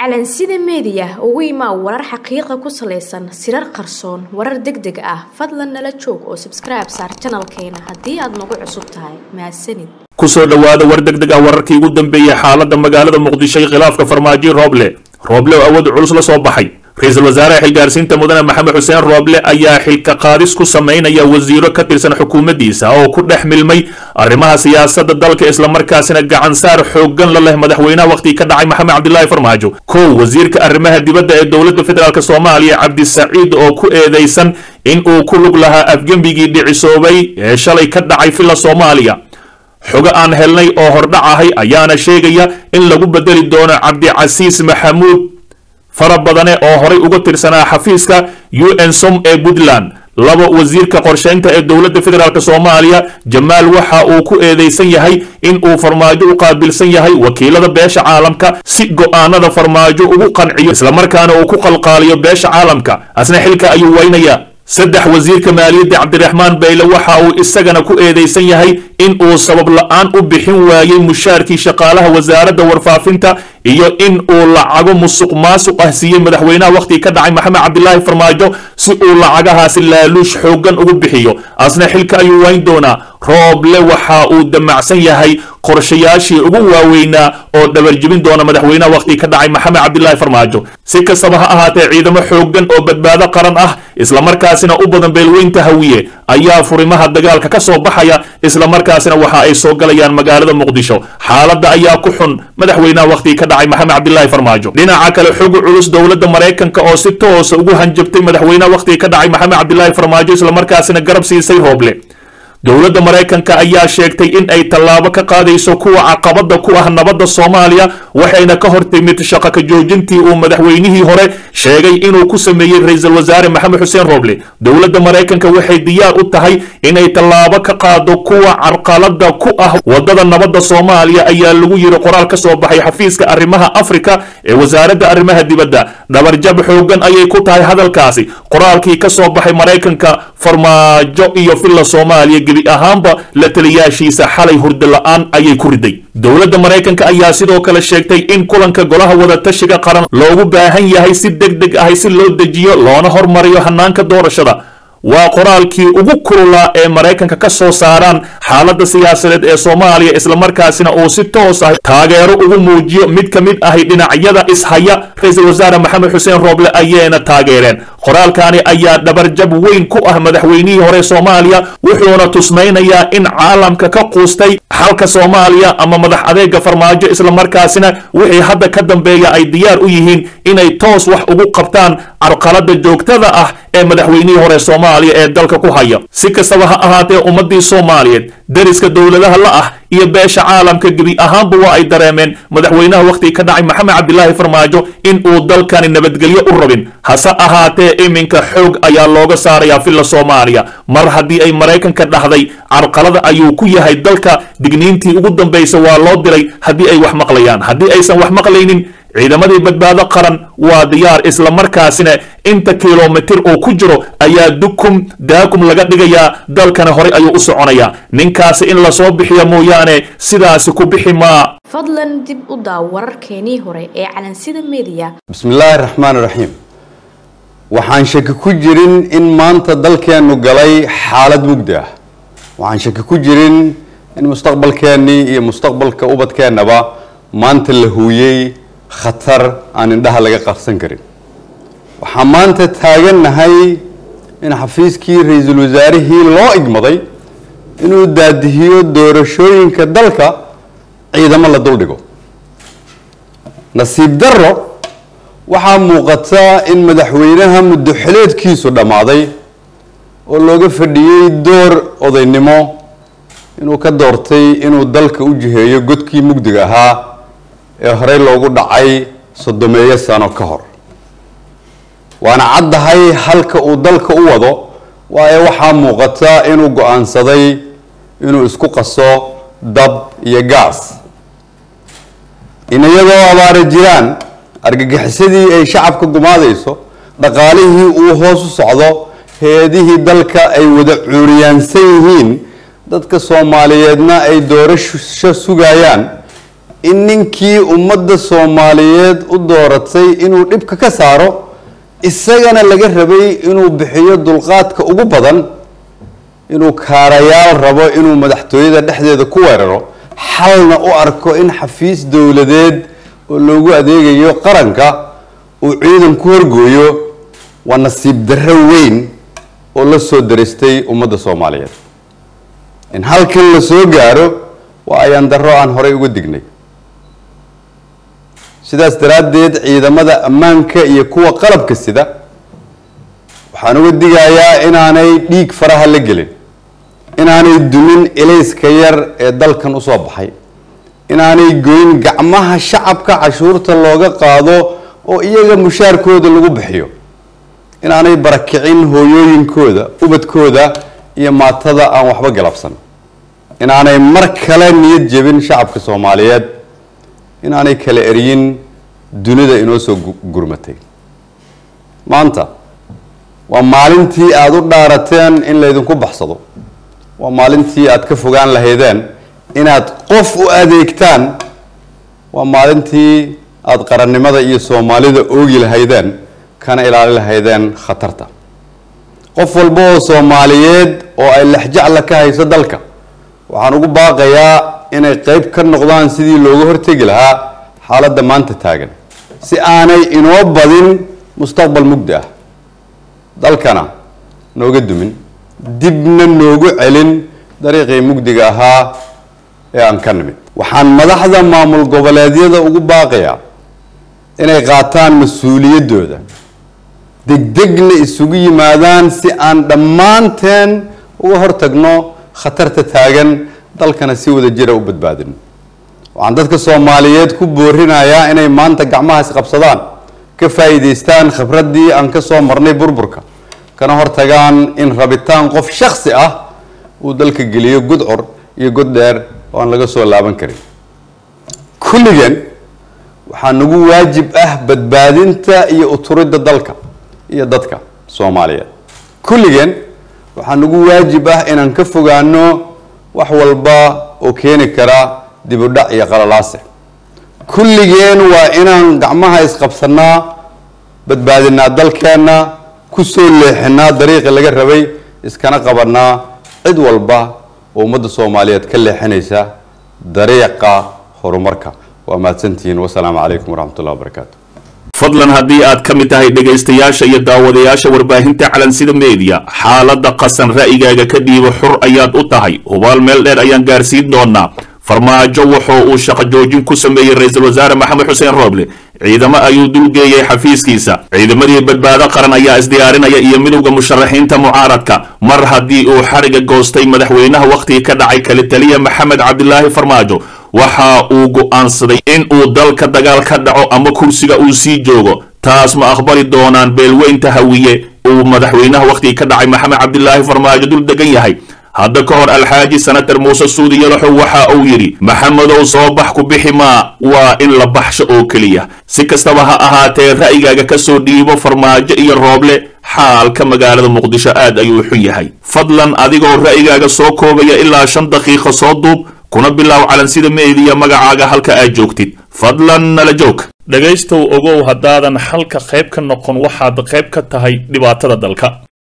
calansida meediya ugu imaa warar xaqiiqa ku salaysan sirar qarsoon warar deg deg ah fadlan nala joog oo sabskribe saar janalkeena haddii aad nagu cusub tahay mahadsanid kusoo dhowaada war deg deg ah wararkii ugu dambeeyey xaaladda magaalada muqdisho iyo khilaafka farmaajo rooble rooble oo awood culus la soo baxay ra-iisul wasaaraha xilgaarsiinta mudane maxamed xuseen rooble ayaa xilka qaadis ku samaynaya wasiiro ka tirsan xukuumaddiisa oo ku dhex milmay arrimaha siyaasadda dalka islamarkaasina gacansaar xooggan la leh madaxweynaha wakhtigii ka dhacay maxamed cabdilaahi farmaajo kow wasiirka arrimaha dibadda ee dowladda federaalk soomaaliya cabdisaciid oo ku eedeysan in uu ku lug lahaa afgembigii dhicisoobay ee shalay ka dhacay villa soomaaliya xogo aan helnay oo hordhac ahay ayaana sheegaya in lagu bedeli doono cabdicasiis maxamuud fara badane oo horay uga tirsanaa xafiiska u n som ee puntland laba wasiirka qorsheynta ee dowladda federaalk soomaaliya jamaal waxa uu ku eedeysan yahay in uu farmaajo u qaabilsan yahay wakiilada beesha caalamka si go'aanada farmaajo ugu qanciyo islamarkaana uu ku qalqaaliyo beesha caalamka asna xilka ayuu weynayaa saddex wasiirka maaliyadda cabdiraxmaan bayle waxa uu isagana ku eedeysan yahay in uu sabab la-aan u bixin waayey mushaarkii shaqaalaha wasaaradda warfaafinta iyo in uu lacago musuq maasuq ah siiyey madaxweynaha wakhtigii ka dhacay maxamed cabdilaahi farmaajo si uu lacagahaasi laaluush xooggan ugu bixiyo asna xilka ayuu wayn doonaa rooble waxa uu damacsan yahay qorshayaashii ugu waaweynaa oo dhabarjebin doona madaxweynaha wakhtigii ka dhacay maxamed cabdilaahi farmaajo si kastaba ha ahaatee ciidamo xooggan oo badbaado qaran ah islamarkaasina u badan beelweynta hawiye ayaa furimaha dagaalka ka soo baxaya islamarkaasina waxa ay soo galayaan magaalada muqdisho xaaladda ayaa ku xun madaxweynaha wakhtigii ka dhacay maxamed cabdilaahi farmaajo dhinaca kale xog culus dowladda maraykanka oo si toosa ugu hanjabtay madaxweynaha wakhtigii ka dhacay maxamed cabdilaahi farmaajo islamarkaasina garab siisay rooble dowladda maraykanka ayaa sheegtay in ay tallaabo ka qaadayso kuwa caqabada ku ah nabadda soomaaliya waxayna ka hor timid shaqo ka joojintii uu madaxweynihii hore sheegay inuu ku sameeyey ra-iisul wasaare maxamed xuseen rooble dowladda maraykanka waxay diyaar u tahay inay tallaabo ka qaado kuwa carqalada ku ah wadada nabadda soomaaliya ayaa lagu yiri qoraal ka soo baxay xafiiska arrimaha afrika ee wasaaradda arrimaha dibadda dhabarjab xoogan ayay ku tahay hadalkaasi qoraalkii ka soo baxay maraykanka farmaajo iyo villa soomaaliya gebi ahaanba la taliyaashiisa xalay hurdo la-aan ayay ku riday dowladda maraykanka ayaa sidoo kale sheegtay in kulanka golaha wadatashiga qaran loogu baahan yahay si deg deg ahi si loo dejiyo loona hormariyo hanaanka doorashada waa qoraalkii ugu kululaa ee maraykanka ka soo saaraan xaaladda siyaasadeed ee soomaaliya islamarkaasina uu si toos ah taageero ugu muujiyo mid ka mid ahi dhinacyada ishaya ra-iisul wasaare maxamed xuseen rooble ayayna taageereen qoraalkani ayaa dhabarjab weyn ku ah madaxweynihii hore soomaaliya wuxuuna tusmaynayaa in caalamka ka quustay xalka soomaaliya ama madax adeega farmaajo islamarkaasina wixii hadda ka dambeeya ay diyaar u yihiin inay toos wax ugu qabtaan carqalada joogtada ah ee madaxweynihii hore soomaaliya ee dalka ku haya si kastaba ha ahaatee ummadii soomaaliyeed deriska dowladaha la ah iyo beesha caalamka gebi ahaanba waa ay dareemeen madaxweynaha wakhtigii ka dhacay maxamed cabdilaahi farmaajo in uu dalkani nabadgelyo u rabin hase ahaatee iminka xoog ayaa looga saarayaa villa soomaaliya mar haddii ay maraykanka dhahday carqalada ayuu ku yahay dalka digniintii ugu dambaysa waa loo diray haddii ay wax maqlayaan haddii aysan wax maqlaynin ciidamadii badbaado qaran waa diyaar islamarkaasina inta kilomitir uu ku jiro ayaa dukum daakum laga dhigayaa dalkana horey ayuu u soconayaa ninkaasi in lasoo bixiya mooyaane sidaasi ku bixi maa fadlan dib u daaw wararkeenii hore ee calansida meediya bismillaahi raxmaan raxiim waxaan shaki ku jirin in maanta dalkeennu galay xaalad mugdi ah waxaan shaki ku jirin in mustaqbalkeennii iyo mustaqbalka ubadkeennaba maanta la huuyey khatar aan indhaha laga qarsan karin waxaan maanta taagannahay in xafiiskii ra-iisul wasaarihii loo igmaday inuu daadihiyo doorashooyinka dalka ciidamo la duldhigo nasiib darro waxaa muuqata in madaxweynaha muddo xileedkiisu dhammaaday oo looga fadhiyey door odaynimo inuu ka doortay inuu dalka u jiheeyo godkii mugdiga ahaa ee horey loogu dhacay soddomeeyo sano ka hor waana caddahay halka uu dalka u wado waayo waxaa muuqata inuu go-aansaday inuu isku qaso dab iyo gaas in iyadoo abaara jiraan argagixisadii ay shacabka gumaadayso dhaqaalihii uu hoos u socdo hay-adihii dalka ay wada cuuriyaansan yihiin dadka soomaaliyeedna ay doorasho sugayaan in ninkii ummadda soomaaliyeed u dooratay inuu dhibka ka saaro isagana laga rabay inuu bixiyo dulqaadka ugu badan inuu kaarayaal rabo inuu madaxtooyada dhexdeeda ku weeraro xalna u arko in xafiis dowladeed oo loogu adeegayo qaranka uu ciidan ku horgooyo waa nasiib darro weyn oo la soo daristay ummadda soomaaliyeed in halkan la soo gaaro waa ayaan darro aan horey uga dignay sidaas daraaddeed ciidamada ammaanka iyo kuwa qalabka sida waxaan uga digayaa inaanay dhiig faraha la gelin inaanay dumin elayska yar ee dalkan usoo baxay inaanay goyn gacmaha shacabka cashuurta looga qaado oo iyaga mushaarkooda lagu bixiyo inaanay barakicin hooyooyinkooda ubadkooda iyo maatada aan waxba galabsan inaanay mar kale niyad jebin shacabka soomaaliyeed inaanay kala eryin dunida inoo soo gurmatay maanta waa maalintii aada u dhaarateen in laydinku baxsado waa maalintii aada ka fogaan lahaydeen inaad qof u adeegtaan waa maalintii aada qarannimada iyo soomaalida oogi lahaydeen kana ilaali lahaydeen khatarta qof walba oo soomaaliyeed oo ay lexjacla ka hayso dalka waxaan ugu baaqayaa inay qeyb ka noqdaan sidii looga hortegi lahaa xaaladda maanta taagan si aanay inoo badin mustaqbal mugdi ah dalkana nooga dumin dibna noogu celin dariiqii mugdiga ahaa ee aan ka nimid waxaan madaxda maamul goboleedyada ugu baaqayaa inay qaataan mas-uuliyaddooda degdegna isugu yimaadaan si aan dhammaanteen uga hortagno khatarta taagan dalkana si wada jira u badbaadin waxaan dadka soomaaliyeed ku boorinayaa inay maanta gacmaha isqabsadaan ka faa'iidaystaan khibraddii aan ka soo marnay burburka kana hortagaan in rabitaan qof shaksi ah uu dalka geliyo gudcur iyo god dheer oo aan laga soo laaban karin kulligeen waxaa nagu waajib ah badbaadinta iyo uturidda dalka iyo dadka soomaaliyeed kulligeen waxaa nagu waajib ah inaan ka fogaano wax walba oo keeni kara dib u dhac iyo qalalaase kulligeen waa inaan gacmaha isqabsanaa badbaadinaa dalkeenna ku soo leexinaa dariiqii laga rabay iskana qabanaa cid walba oo ummadda soomaaliyeed ka leexinaysa dariiqa horumarka waa mahadsantihiin wasalaamu calaykum waraxmatullahi wabarakaatu fadlan haddii aad ka mid tahay dhegaystayaasha iyo daawadayaasha warbaahinta calansida meediya xaaladda qasan ra'yigaaga ka dhiibo xur ayaad u tahay hubaal meel dheer ayaan gaarsiin doonaa farmaajo wuxuu uu shaqo joojin ku sameeyey ra-iisul wasaare maxamed xuseen rooble ciidamo ayuu dulgeeyey xafiiskiisa ciidamadii badbaado qaran ayaa isdiyaarinaya iyo midowda musharaxiinta mucaaradka mar haddii uu xariga goostay madaxweynaha wakhtigii ka dhacay kale taliya maxamed cabdilaahi farmaajo waxa uu go'aansaday in uu dalka dagaal ka dhaco ama kursiga uu sii joogo taas ma aqbali doonaan beelweynta hawiye uu madaxweynaha wakhtigii ka dhacay maxamed cabdilaahi farmaajo dul degan yahay hadda ka hor alxaaji senator muuse suudi yalaxow waxa uu yidhi maxamedow soo bax ku bixi maa waa in la baxsho oo keliya si kastaba ha ahaatee ra'yigaaga ka soo dhiibo farmaajo iyo rooble xaalka magaalada muqdisho aad ayuu xun yahay fadlan adigoo ra'yigaaga soo koobaya ilaa shan daqiiqo soo duub kuna bilaaw calansida meediya magacaaga halka aad joogtid fadlan nala joog dhegaystow ogow haddaadan xalka qayb ka noqon waxaad qayb ka tahay dhibaatada dalka